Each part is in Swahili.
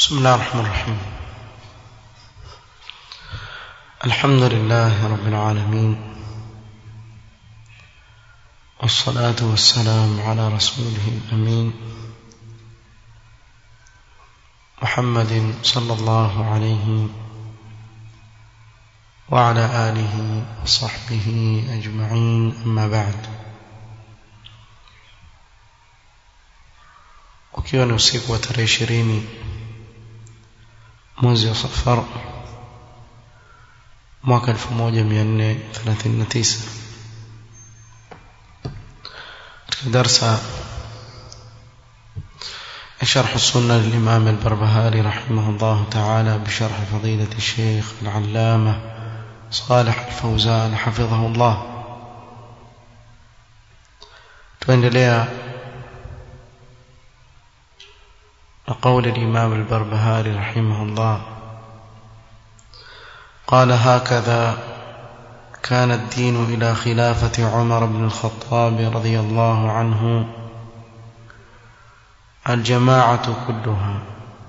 بسم الله الرحمن الرحيم الحمد لله رب العالمين والصلاة والسلام على رسوله الأمين محمد صلى الله عليه وعلى آله وصحبه أجمعين أما بعد ukiwa ni usiku wa tarehe ishirini mwezi wa safar mwaka 1439 katika darsa شرح السنة للإمام البربهاري رحمه الله تعالى بشرح فضيلة الشيخ العلامة صالح الفوزان حفظه الله tuendelea قول الإمام البربهاري رحمه الله قال هكذا كان الدين إلى خلافة عمر بن الخطاب رضي الله عنه الجماعة كلها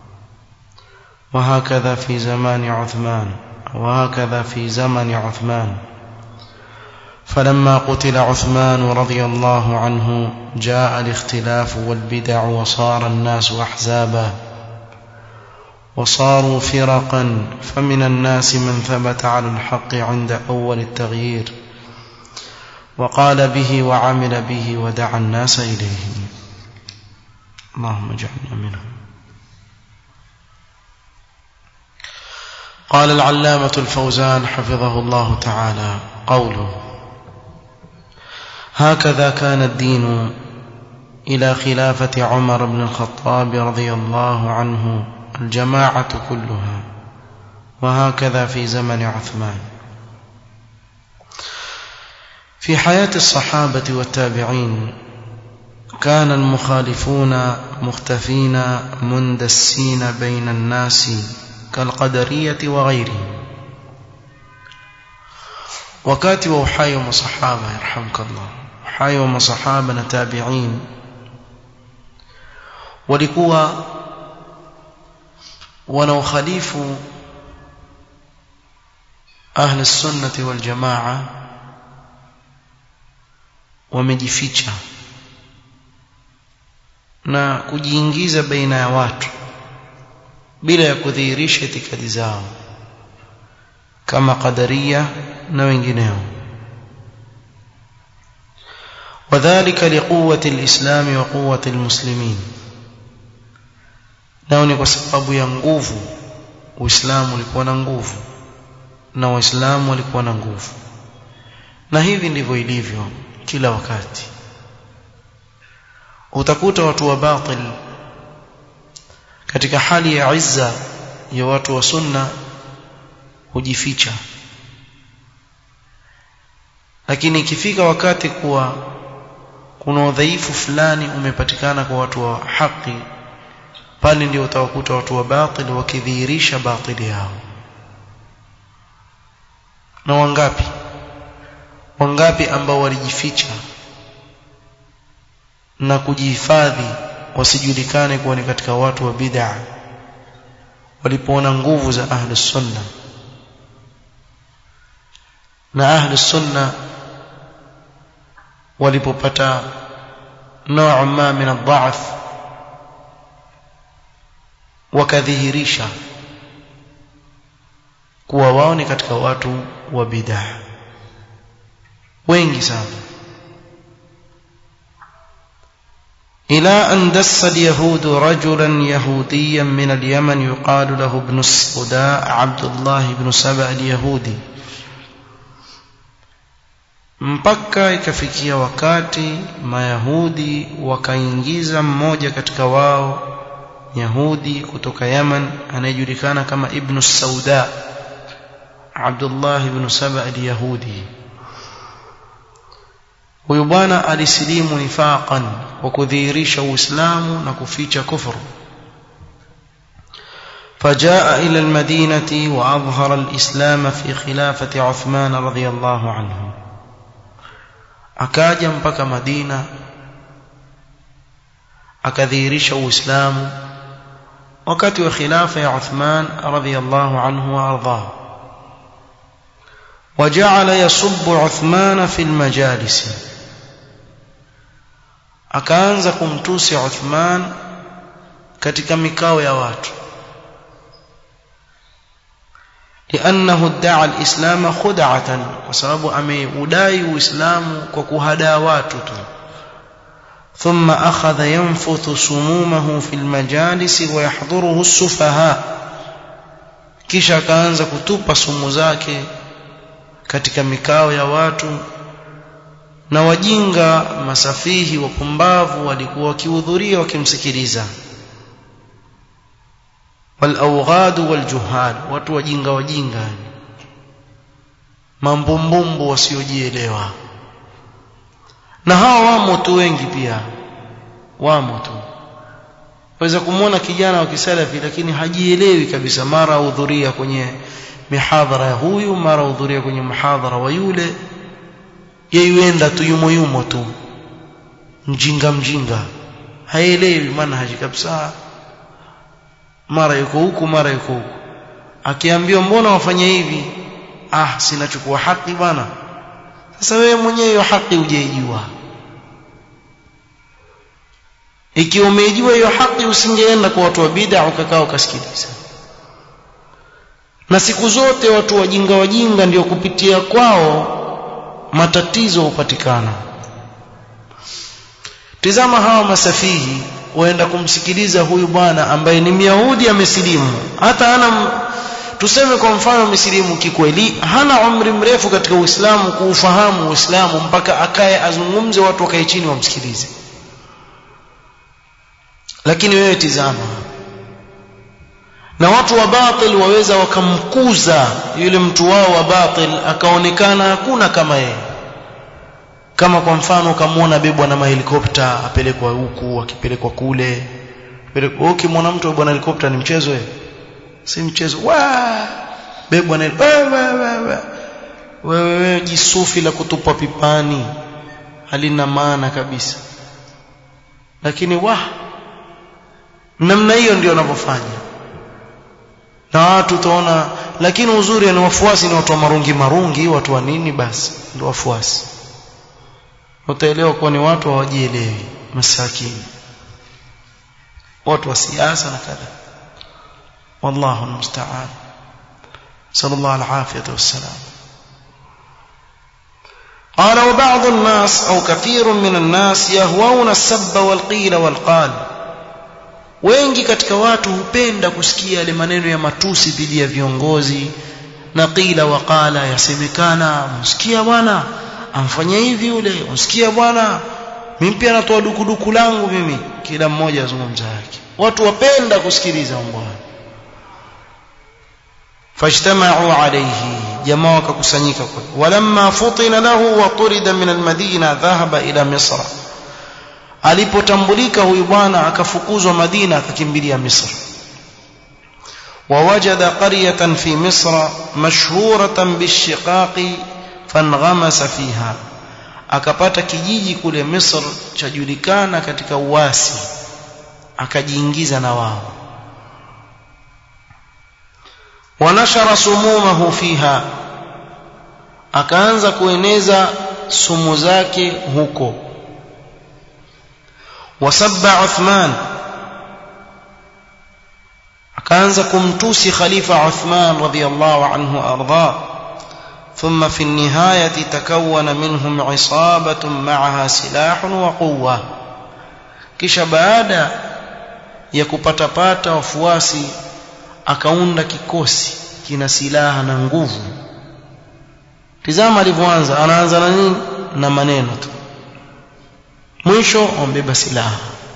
وهكذا في زمان عثمان وهكذا في زمن عثمان فلما قتل عثمان رضي الله عنه جاء الاختلاف والبدع وصار الناس احزابا وصاروا فرقا فمن الناس من ثبت على الحق عند اول التغيير وقال به وعمل به ودعا الناس اليه اللهم اجعلنا منهم قال العلامه الفوزان حفظه الله تعالى قوله هكذا كان الدين إلى خلافة عمر بن الخطاب رضي الله عنه الجماعة كلها وهكذا في زمن عثمان في حياة الصحابة والتابعين كان المخالفون مختفين مندسين بين الناس كالقدرية وغيرهم wakati wa uhai wa masahaba yarhamkallah uhai wa masahaba na tabi'in walikuwa wanaokhalifu ahli sunnati wal jamaa wamejificha na kujiingiza baina ya watu bila ya kudhihirisha itikadi zao kama qadaria na wengineo وذلك لقوة الإسلام وقوة المسلمين nao ni kwa sababu ya nguvu uislamu ulikuwa na nguvu na waislamu walikuwa na nguvu na hivi ndivyo ilivyo kila wakati utakuta watu wa batil katika hali ya izza ya watu wa sunna hujificha lakini ikifika wakati kuwa kuna udhaifu fulani umepatikana kwa watu wa haki pale ndio utawakuta watu wa batil wakidhihirisha batili yao na wangapi wangapi ambao walijificha na kujihifadhi wasijulikane kuwa ni katika watu wa bid'a walipoona nguvu za ahli sunna na ahli sunna walipopata noo ma min adhaaf wakadhihirisha kuwa wao ni katika watu wa bid'a wengi sana إلى أن دس اليهود رجلا يهوديا من اليمن يقال له ابن السوداء عبد الله بن سبأ اليهودي mpaka ikafikia wakati mayahudi wakaingiza mmoja katika wao yahudi kutoka Yaman anayejulikana kama ibn Sauda Abdullah ibn Saba al-Yahudi huyu bwana alisilimu nifaqan kwa kudhihirisha uislamu na kuficha kufuru فجاء إلى المدينة وأظهر الإسلام في خلافة عثمان رضي الله عنه akaja mpaka Madina akadhihirisha Uislamu wakati wa khilafa ya Uthman radhiyallahu anhu wa ardhahu وجعل يسب عثمان في المجالس akaanza kumtusi Uthman katika mikao ya watu لانه ادعى الاسلام خدعه وسبب ameudai uislamu kwa kuhadaa watu tu ثم اخذ ينفث سمومه في المجالس ويحضره السفهاء kisha akaanza kutupa sumu zake katika mikao ya watu na wajinga masafihi wapumbavu walikuwa wakihudhuria wakimsikiliza والأوغاد والجهال watu wajinga wajinga mambumbumbu wasiojielewa na hawa wamo tu wengi pia wamo tu waweza kumwona kijana wa kisalafi lakini hajielewi kabisa mara hudhuria kwenye mihadhara ya huyu mara hudhuria kwenye mhadhara wa yule yeyuenda tu yumo yumo tu mjinga mjinga haelewi manhaji kabisa mara yuko huku mara yuko huku akiambiwa mbona wafanya hivi ah sinachukua haki bwana sasa wewe mwenyewe hiyo haki hujaijua ikiwa umeijua hiyo haki usingeenda kwa watu wa bid'a ukakaa ukasikiliza na siku zote watu wajinga wajinga ndio kupitia kwao matatizo hupatikana tizama hawa masafihi waenda kumsikiliza huyu bwana ambaye ni Myahudi amesilimu hata ana tuseme kwa mfano amesilimu kikweli hana umri mrefu katika Uislamu kuufahamu Uislamu mpaka akae azungumze watu wakae chini wamsikilize lakini wewe tizama na watu wa batil waweza wakamkuza yule mtu wao wa batil akaonekana hakuna kama yeye kama kwa mfano ukamwona bebwa na mahelikopta apelekwa huku akipelekwa kule pelekwa ukimwona mtu bwana helikopta ni mchezo wewe si mchezo wa bebwa na wewe wewe jisufi la kutupwa pipani halina maana kabisa lakini wa namna hiyo ndio wanavyofanya na watu utaona lakini uzuri ni wafuasi ni watu wa marungi marungi watu wa nini basi ndio wafuasi utaelewa kuwa ni watu hawajielewi masakini watu wa siasa na kadha wallahu almusta'an sallallahu alafiyata wassalam قال وبعض الناس أو كثير من الناس يهوون السب والقيل والقال wengi katika watu hupenda kusikia yale maneno ya matusi dhidi ya viongozi na qila waqala yasemekana msikia bwana amfanya hivi yule msikia bwana mimi pia natoa dukuduku langu mimi kila mmoja azungumza yake watu wapenda kusikiliza mambo fajtama'u alayhi jamaa wakakusanyika kwa walamma futina lahu wa turida min almadina dhahaba ila misra alipotambulika huyu bwana akafukuzwa Madina akakimbilia Misri ووجد قرية في مصر مشهورة بالشقاق فانغمس فيها akapata kijiji kule Misr chajulikana katika uasi akajiingiza na wao wanashara sumumahu fiha akaanza kueneza sumu zake huko وسب عثمان akaanza kumtusi khalifa Uthman radhiyallahu anhu arda ثم في النهاية تكون منهم عصابة معها سلاح وقوة kisha baada ya kupatapata wafuasi akaunda kikosi kina silaha na nguvu tizama alivyoanza anaanza na nini na maneno tu mwisho wambeba silaha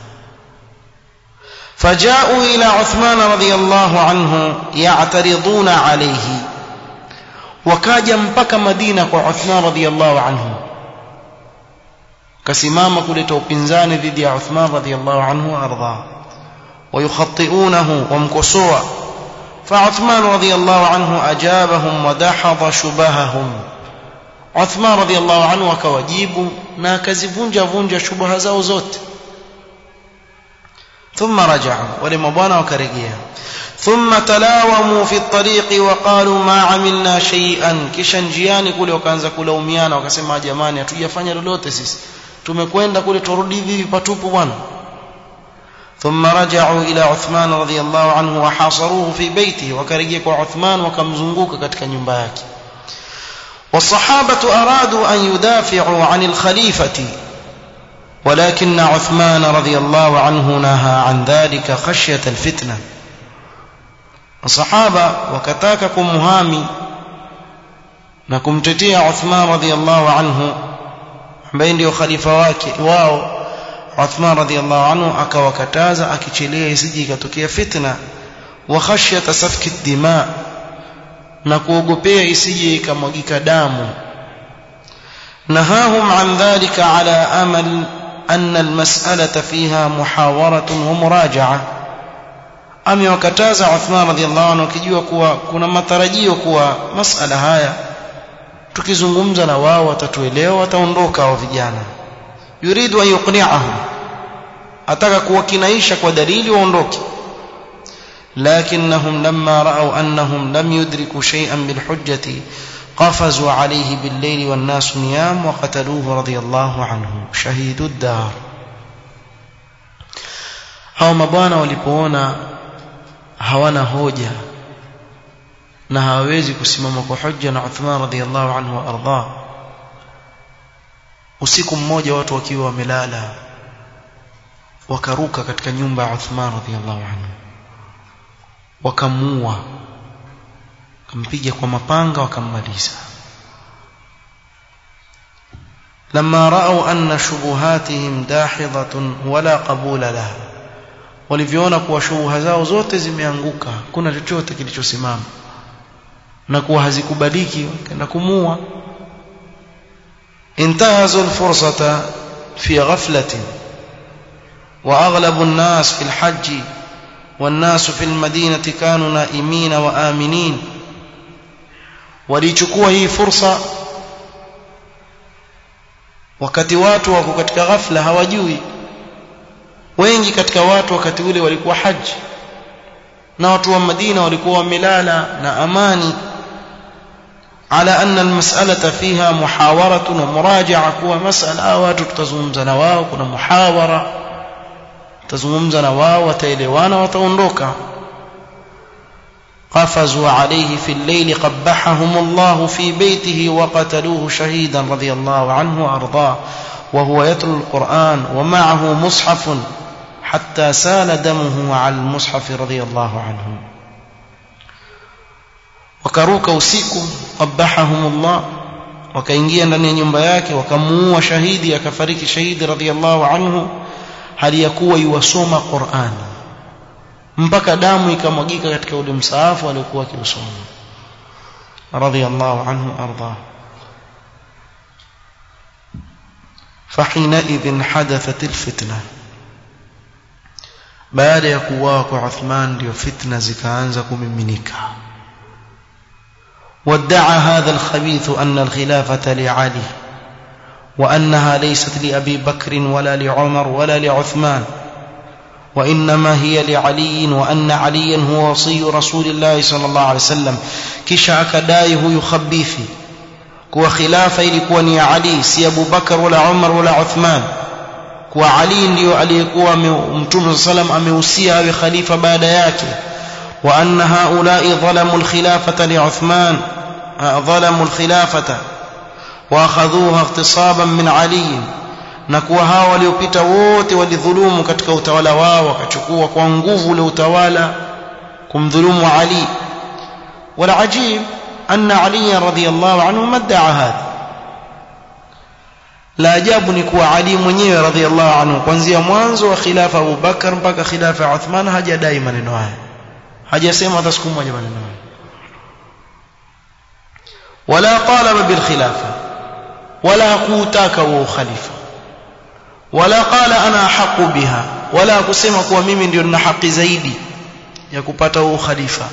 فجاءوا إلى عثمان رضي الله عنه يعترضون عليه وكاجا mpaka Madina kwa Uthman radhiyallahu anhu kasimama kuleta upinzani dhidi ya Uthman radhiyallahu anhu arda ويخطئونه ومكسوا فعثمان رضي الله عنه أجابهم ودحض شبههم Uthman radhiallahu anhu akawajibu na akazivunja vunja shubha zao zote ثم رجعوا ولما بوانا وكرجيا ثم تلاوموا في الطريق وقالوا ما عملنا شيئا kisha njiani kule wakaanza kulaumiana wakasema jamani hatujafanya lolote sisi tumekwenda kule turudi hivi patupu bwana ثم رجعوا إلى عثمان رضي الله عنه وحاصروه في بيته وكرجيا عثمان وكمزنقوك katika nyumba yake والصحابة أرادوا أن يدافعوا عن الخليفة ولكن عثمان رضي الله عنه نهى عن ذلك خشية الفتنة الصحابة وكتاككم مهامي نكم تتيع عثمان رضي الله عنه بين ديو خليفة واكي واو عثمان رضي الله عنه أكا وكتازا أكي يسجي كتوكي فتنة وخشية سفك الدماء na kuogopea isije ikamwagika damu nahahum an dhalika ala amal anna almas'alata fiha muhawaratun wa muraja'a amewakataza Uthman radhiallahu anhu akijua kuwa kuna matarajio kuwa masala haya tukizungumza na wao watatuelewa wataondoka hao vijana yuridu an yuqni'ahum ataka kuwakinaisha kwa dalili waondoke لكنهم لما رأوا أنهم لم يدركوا شيئا بالحجة قفزوا عليه بالليل والناس نيام وقتلوه رضي الله عنه شهيد الدار hao mabwana walipoona hawana hoja na hawawezi kusimama kwa hujja na Uthman radhiallahu anhu waardah usiku mmoja watu wakiwa wamelala wakaruka katika nyumba ya Uthman radhiallahu anhu wakamuua wakampiga kwa mapanga wakammaliza لما رأوا أن شبهاتهم داحضة ولا قبول لها walivyoona kuwa shubuha zao zote zimeanguka kuna chochote kilichosimama na kuwa hazikubaliki wakaenda kumua intahazu alfursata fi ghaflatin wa aghlabu an-nas fi al-hajj والناس في المدينة كانوا نائمين وآمنين walichukua hii fursa wakati watu wako katika ghafla hawajui wengi katika watu wakati ule walikuwa haji na watu wa Madina walikuwa wamelala na amani ala anna almas'alata fiha muhawaratun wa muraja'a kuwa mas'ala watu tutazungumza na wao kuna muhawara tazungumza na wao wataelewana wataondoka قفزوا عليه في الليل قبحهم الله في بيته وقتلوه شهيدا رضي الله عنه وارضاه وهو يتلو القرآن ومعه مصحف حتى سال دمه على المصحف رضي الله عنه wakaruka usiku qabahahum Allah wakaingia ndani ya nyumba yake wakamuua shahidi akafariki shahidi radhiallahu anhu hali ya kuwa yuwasoma Qur'an mpaka damu ikamwagika katika ule msaafu aliokuwa akiusoma radhiallahu anhu arda فحينئذ حدثت الفتنه baada ya kuuawa kwa Uthman ndio fitna zikaanza kumiminika وادعى هذا الخبيث أن الخلافة لعلي وأنها ليست لأبي بكر ولا لعمر ولا لعثمان وإنما هي لعلي وأن عليا هو وصي رسول الله صلى الله عليه وسلم كشا أكدايه يخبيثي كوا خلافة ilikuwa ni Ali si Abu Bakar wala Umar wala Uthman kuwa Ali ndio aliyekuwa Mtume sallam amehusia awe khalifa baada yake wa anna haula'i dhalamu al-khilafata li Uthman dhalamu al-khilafata wa akhadhuha ightisaban min Ali na kuwa hao waliopita wote walidhulumu katika utawala wao wakachukua kwa nguvu ule utawala kumdhulumu Ali wala ajib anna Ali radhiyallahu anhu madda'a hadha la ajabu ni kuwa Ali mwenyewe radhiallahu anhu kuanzia mwanzo wa khilafa Abu Bakar mpaka khilafa ya Uthman hajadai maneno haya hajasema hata siku moja maneno haya wala talaba bil khilafa wala hakutaka huo khalifa wala qala ana haqu biha wala kusema kuwa mimi ndio nina haki zaidi ya kupata huo khalifa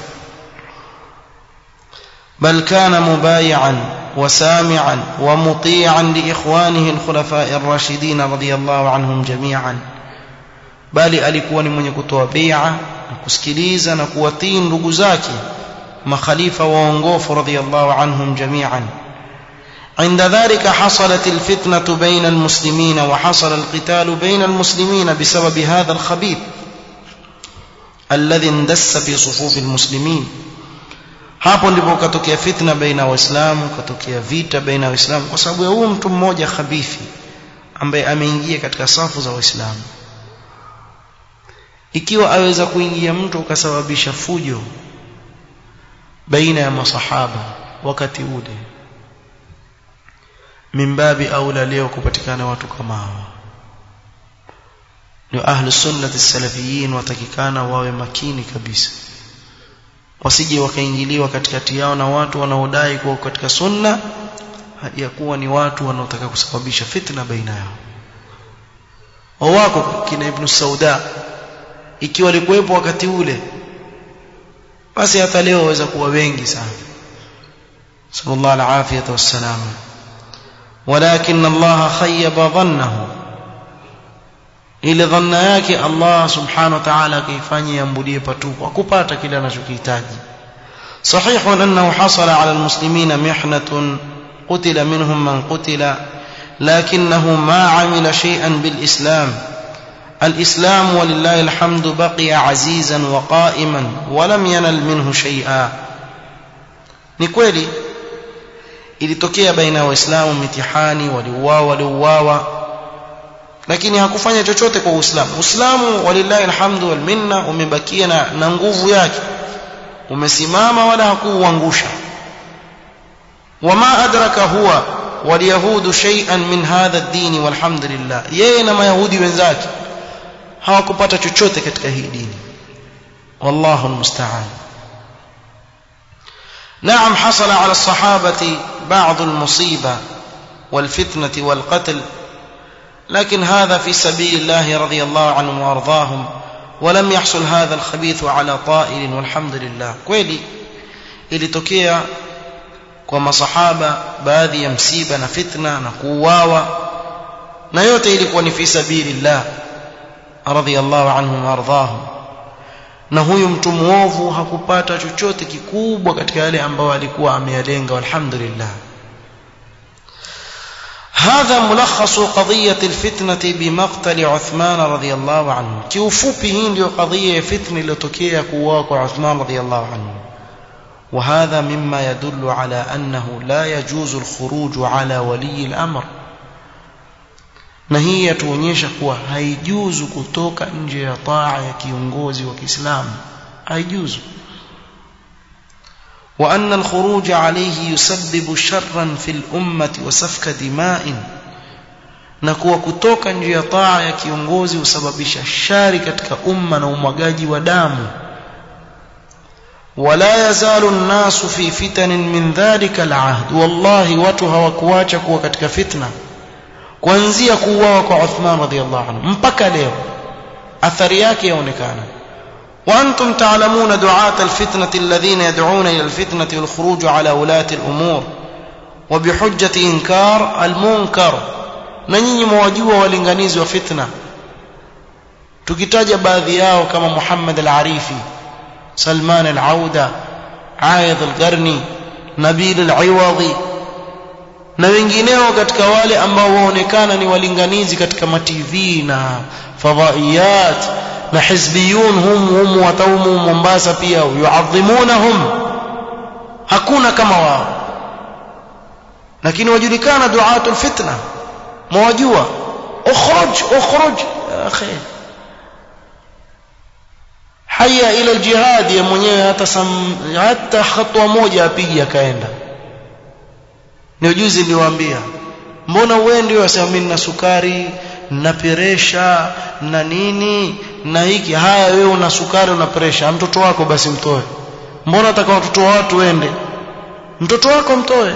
بل كان مبايعا وسامعا ومطيعا لاخوانه الخلفاء الراشدين رضي الله عنهم جميعا bali alikuwa ni mwenye kutoa bai'a na kusikiliza na kuwatii ndugu zake makhalifa waongofu radhiyallahu anhum jami'an عند ذلك حصلت الفتنة بين المسلمين وحصل القتال بين المسلمين بسبب هذا الخبيث الذي اندس في صفوف المسلمين hapo ndipo katokea fitna baina waislamu katokea vita baina waislamu kwa sababu ya huyo mtu mmoja khabithi ambaye ameingia katika safu za waislamu ikiwa aweza kuingia mtu ukasababisha fujo baina ya masahaba wakati ule mimbabi aula leo kupatikana watu kama hawa ndio ahlu sunnati salafiyin watakikana wawe makini kabisa wasije wakaingiliwa katikati yao na watu wanaodai kuwa katika sunna ya kuwa ni watu wanaotaka kusababisha fitna baina yao wako kina ibn sauda ikiwa alikuwepo wakati ule basi hata leo waweza kuwa wengi sana sallallahu alafiyata wassalam ولكن الله خيب ظنه ile dhanna yake Allah subhanahu wa ta'ala akaifanya yambulie patupu akupata kile anachokihitaji صحيح أنه حصل على المسلمين محنة قتل منهم من قتل لكنه ما عمل شيئا بالإسلام الإسلام ولله الحمد بقي عزيزا وقائما ولم ينل منه شيئا نكويلي ilitokea baina ya waislamu mitihani waliuawa waliuawa lakini hakufanya chochote kwa uislamu uislamu walillahi alhamdu wal minna umebakia na, na nguvu yake umesimama wala hakuuangusha wama adraka huwa walyahudu shay'an min hadha ad-din walhamdulillah yeye na mayahudi wenzake hawakupata chochote katika hii dini wallahu almusta'an نعم حصل على الصحابة بعض المصيبة والفتنة والقتل لكن هذا في سبيل الله رضي الله عنهم وأرضاهم ولم يحصل هذا الخبيث على طائل والحمد لله kweli ilitokea kwa masahaba baadhi ya msiba na fitna na kuuawa na yote ilikuwa ni fi sabilillah radhiyallahu anhum warḍahum na huyu mtu muovu hakupata chochote kikubwa katika yale ambayo alikuwa ameyalenga walhamdulillah هذا ملخص قضية الفتنة بمقتل عثمان رضي الله عنه كيوفوبي هي ndio قضية فتنة iliyotokea kuuawa kwa Uthman رضي الله عنه وهذا مما يدل على أنه لا يجوز الخروج على ولي الأمر na hii yatuonyesha kuwa haijuzu kutoka nje ya taa ya kiongozi wa Kiislamu haijuzu وأن الخروج عليه يسبب شرا في الأمة وسفك دماء na kuwa kutoka nje ya taa ya kiongozi husababisha shari katika umma na umwagaji wa damu ولا يزال الناس في فتن من ذلك العهد والله watu hawakuacha kuwa katika fitna kuanzia kuuawa kwa Uthman radhiallahu anhu mpaka leo athari yake yaonekana وأنتم تعلمون دعاة الفتنة الذين يدعون إلى الفتنة والخروج على ولاة الأمور وبحجة إنكار المنكر نني مواجهة والإنغانيز وفتنة tukitaja baadhi yao kama Muhammad al-Arifi Salman al-Auda Aidh al-Qarni Nabil al-Iwadhi na wengineo katika wale ambao waonekana ni walinganizi katika matv na fadhaiyat na hizbiyun hum hum wataumu Mombasa pia yuadhimunahum hakuna kama wao lakini wajulikana duatul fitna mwajua ukhruj ukhruj akhi haya ila aljihad ya mwenyewe hata sam, hata hatua moja apige akaenda ni ujuzi niliwaambia mbona uende wasema mimi na sukari na presha na nini na hiki haya wewe una sukari una presha mtoto wako basi mtoe mbona ataka watoto wa watu wende mtoto wako mtoe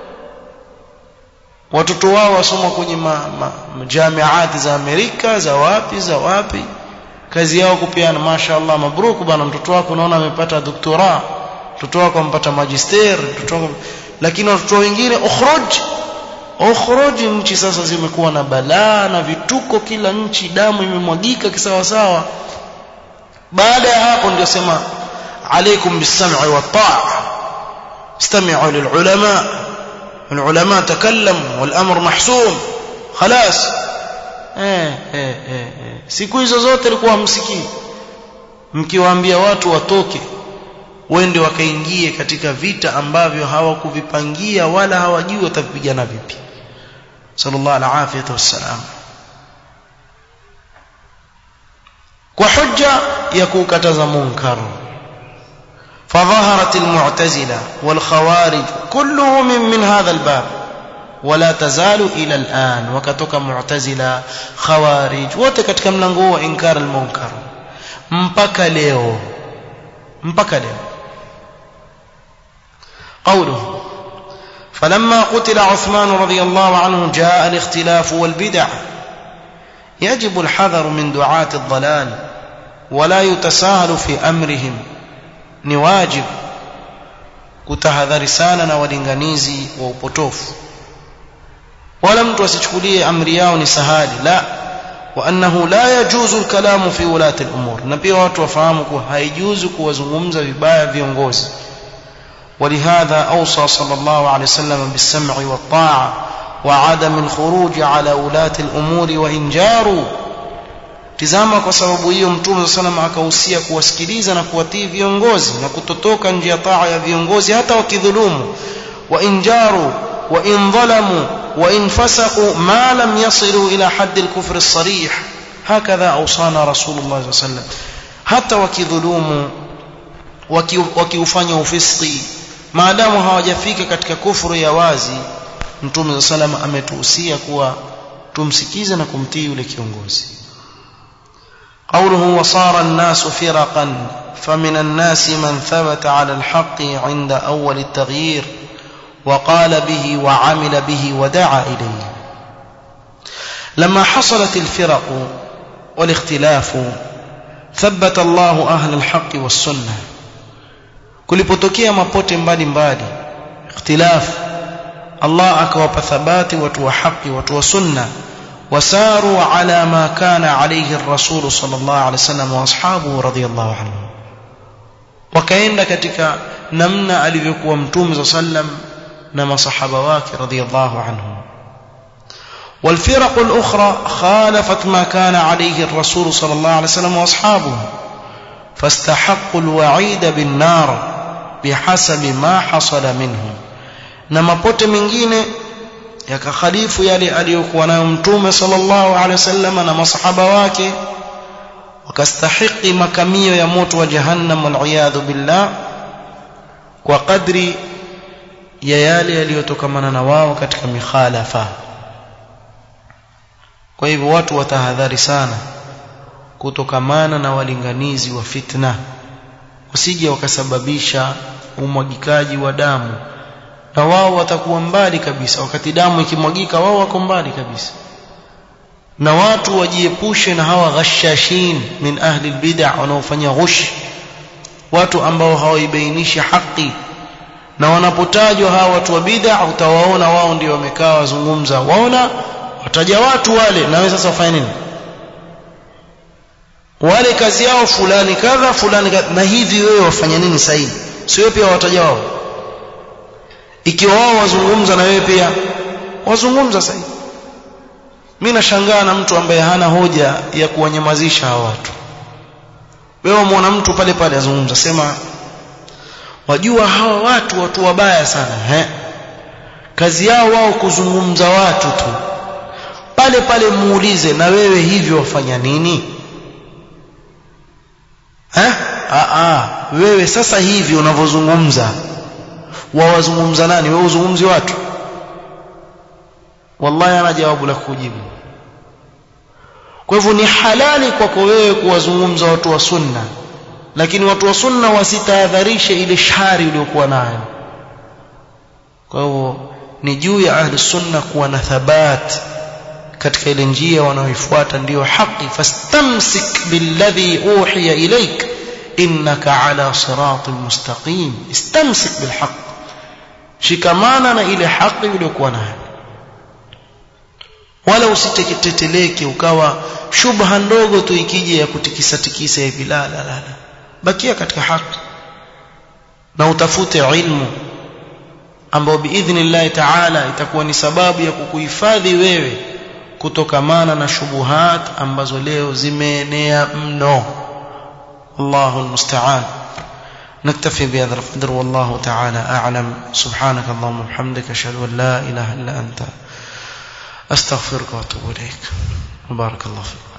watoto wao wasoma kwenye ma, ma, jamiati za Amerika za wapi za wapi kazi yao kupeana mashaallah mabruk bana mtoto wako unaona amepata doktora mtoto wako amepata magister mtoto wako lakini watoto wengine ukhruj ukhruj nchi sasa zimekuwa na balaa na vituko kila nchi damu imemwagika kisawasawa baada ya hapo ndio sema عليكم بالسمع والطاعة استمعوا للعلماء العلماء تكلموا والأمر محسوم خلاص eh, eh, eh, eh. siku hizo zote ilikuwa msikii mkiwaambia watu watoke wende wakaingie katika vita ambavyo hawakuvipangia wala hawajui watavipigana vipi sallallahu alaihi wasallam kwa hujja ya kukataza munkar فظهرت المعتزلة والخوارج كلهم من, من هذا الباب ولا تزال إلى الآن وكتك معتزلة خوارج وتكتك ملنغو إنكار المنكر mpaka leo mpaka leo قوله فلما قتل عثمان رضي الله عنه جاء الاختلاف والبدع يجب الحذر من دعاة الضلال ولا يتساهل في أمرهم ni wajibu kutahadhari sana na walinganizi wa upotofu wala mtu asichukulie amri yao ni sahali la wa annahu la yajuzu alkalamu fi ulati al-umur na pia watu wafahamu kuwa haijuzu kuwazungumza vibaya viongozi ولهذا أوصى صلى الله عليه وسلم بالسمع والطاعة وعدم الخروج على ولاة الأمور وإن جاروا tizama kwa sababu hiyo mtume sallam akahusia kuwasikiliza na kuwatii viongozi na kutotoka nje ya taa ya viongozi hata wakidhulumu wa injaru wa in dhalamu wa in fasaqu ma lam yasilu ila hadd al-kufr as-sarih hakadha awsana rasulullah sallam hata wakidhulumu wakiufanya ufiski maadamu hawajafika katika kufuru ya wazi mtume sallam ametuhusia kuwa tumsikize na kumtii yule kiongozi قوله وصار الناس فرقا فمن الناس من ثبت على الحق عند أول التغيير وقال به وعمل به ودعا إليه لما حصلت الفرق والاختلاف ثبت الله أهل الحق والسنة kulipotokea mapote mbali mbali ikhtilaf Allah akawapa thabati watu wa haki watu wa sunna وساروا على ما كان عليه الرسول صلى الله عليه وسلم واصحابه رضي الله عنهم wakaenda katika namna alivyokuwa mtume sallam na masahaba wake radhiyallahu anhum والفرق الأخرى خالفت ما كان عليه الرسول صلى الله عليه وسلم وأصحابه فاستحقوا الوعيد بالنار بحسب ما حصل منهم نما pote mengine yakakhalifu yale aliyokuwa nayo mtume sallallahu alaihi wasallam na masahaba wake wakastahiki makamio ya moto wa jahannam waliyadhu billah kwa kadri ya yale yaliyotokamana na wao katika mikhalafa kwa hivyo watu watahadhari sana kutokamana na walinganizi wa fitna wasije wakasababisha umwagikaji wa damu na wao watakuwa mbali kabisa wakati damu ikimwagika wao wako mbali kabisa na watu wajiepushe na hawa ghashashin min ahli albid'a wanaofanya ghush watu ambao hawaibainishi haki na wanapotajwa hawa watu wa bid'a utawaona wao ndio wamekaa wazungumza waona wataja watu wale na wewe sasa wafanye nini wale kazi yao fulani kadha fulani kadha na hivi wewe wafanya nini sahihi sio pia wataja wao ikiwa wao wazungumza na wewe pia wazungumza sahihi mimi nashangaa na mtu ambaye hana hoja ya kuwanyamazisha hawa watu wewe umeona mtu pale pale azungumza sema wajua hawa watu watu wabaya sana he kazi yao wao kuzungumza watu tu pale pale muulize na wewe hivyo wafanya nini eh a a wewe sasa hivi unavyozungumza wawazungumza nani wewe uzungumzi watu wallahi ana jawabu la kujibu kwa hivyo ni halali kwako wewe kuwazungumza watu wa sunna lakini watu wa sunna wasitahadharishe ile shari uliokuwa nayo kwa hivyo ni juu ya ahli sunna kuwa na thabat katika ile njia wanaoifuata ndiyo haki fastamsik billadhi uhiya ilaik innaka ala siratin mustaqim istamsik bilhaq shikamana na ile haki uliyokuwa nayo wala usiteteleke ukawa shubha ndogo tu ikija ya kutikisa tikisa hivi la la la bakia katika haki na utafute ilmu ambao biidhnillah taala itakuwa ni sababu ya kukuhifadhi wewe kutokamana na shubuhat ambazo leo zimeenea mno Allahu almusta'an نكتفي بهذا القدر والله تعالى أعلم سبحانك اللهم وبحمدك أشهد أن لا إله إلا أنت أستغفرك وأتوب إليك وبارك الله فيك